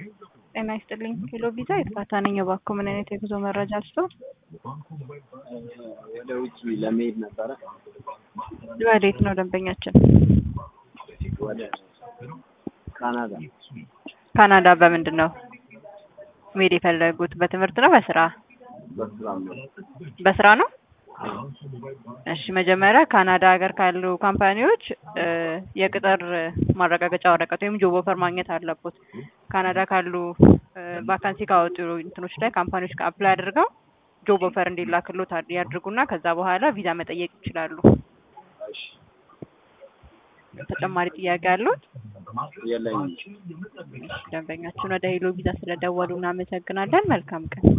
ጤና ይስጥልኝ ሄሎ ቪዛ የጥፋታ ነኝ። እባክዎ ምን አይነት የጉዞ መረጃ አልስቶ? ወደ ውጭ ለመሄድ ነበረ። ወዴት ነው ደንበኛችን? ወደ ካናዳ ካናዳ በምንድን ነው መሄድ የፈለጉት? በትምህርት ነው በስራ? በስራ ነው። በስራ ነው። እሺ መጀመሪያ ካናዳ ሀገር ካሉ ካምፓኒዎች እ የቅጥር ማረጋገጫ ወረቀት ወይም ጆብ ኦፈር ማግኘት አለቦት። ካናዳ ካሉ ቫካንሲ ካወጡ እንትኖች ላይ ካምፓኒዎች ጋር አፕላይ አድርገው ጆብ ኦፈር እንዲላክሎት አድ- ያድርጉና ከዛ በኋላ ቪዛ መጠየቅ ይችላሉ። እሺ ተጨማሪ ጥያቄ አሉት? የለኝም። ደንበኛችን ወደ ሄሎ ቪዛ ስለደወሉ እናመሰግናለን። መልካም ቀን።